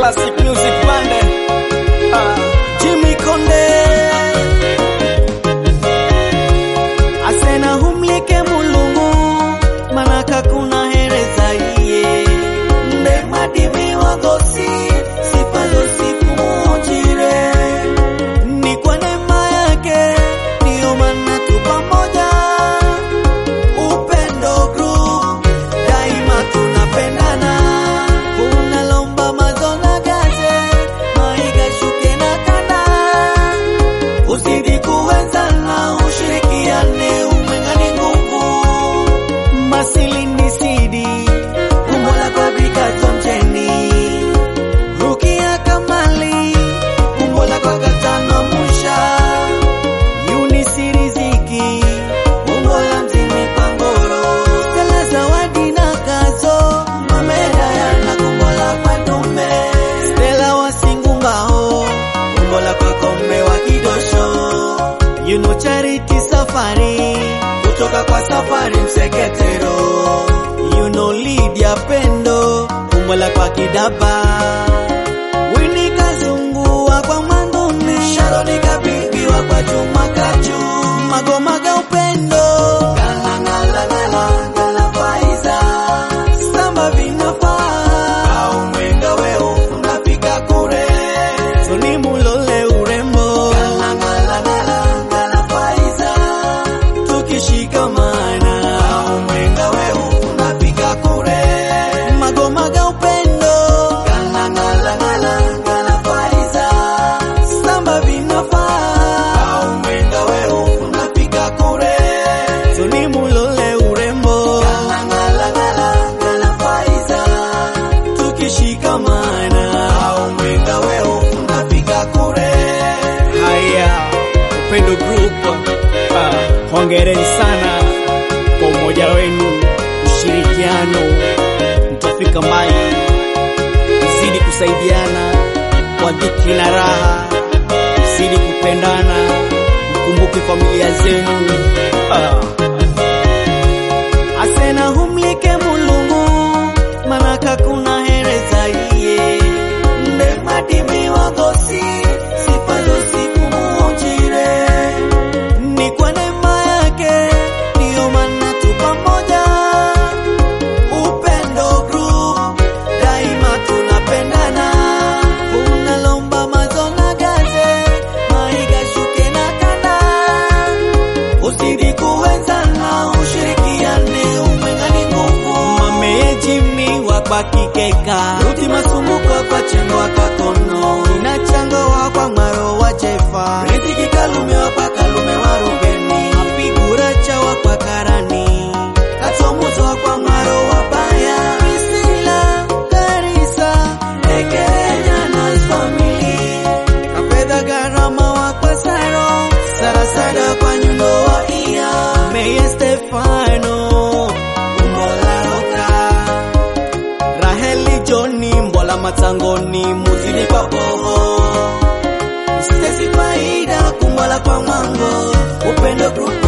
Classic Music Band. Ah, Jimmy Konde. asena humlike mulungu manaka kuna hereza iye nde madimi wagosi sifazo sifumujire ni kwa neema yake ndiyo maana tu pamoja upendo group daima tunapendana unalomba mazona gaze maiga shuke na kanda uzidi kuwezana ushirikiane umeng'ani nguvu masilini sidi umbola kwa bikazo mjeni rukia kamali umbola kwa katano musha yunisi riziki umbola mzimi pangoro stela zawadi na kazo mamedayana kumbola kwa dume stela wasingungao umbola kwa kombe wa kidosho you know charity safari kutoka kwa safari mseketero you know Lydia pendo umbola kwa kidaba Winnie kazungua kwa mwanduni Sharoni kabibiwa kwa Juma Kaju magomaga upendo Galangala gala faiza Samba vinafaa au mwenga weo unafika kure Tuni mulole urembo Galangala gala faiza tukishikamana au mwenga weu unafika kure magomaga upendo galangala faiza samba vinafaa au mwenga weu unafika kure tuni mulole urembo galangala faiza tukishikamana au mwenga weu unafika kure Haya, Upendo Group. Ah, hongereni sana kwa umoja wenu, ushirikiano, mtafika mbali. Mzidi kusaidiana kwa dhiki na raha, mzidi kupendana, mkumbuke familia zenu. Ah. asena humlike mulungu manaka kuna hereza iye nde madimi wagosi sifazo sifumujire ni kwa neema yake ndiyo maana tu pamoja upendo group daima tunapendana unalomba mazona gaze maiga shuke na kanda uzidi kuwezana ushirikiane umeng'ani nguvu mamejimi wakwakikeka ruti masumbuko kwa chengo wakakono inachangowa kwa mwaro wa jefa riziki kalume wapakalume wa rugeni apigura chawa kwa karani katomuzwa kwa mwaro wa baya Priscilla, Karisa, Ekenya na family kapedha gharama wa kwa saro sarasada kwa nyundo wa iya meye stefano umolaroka raheli joni mbola matangoni muzini kwa boho stesi faida kumbola kwa mwango upendo grupu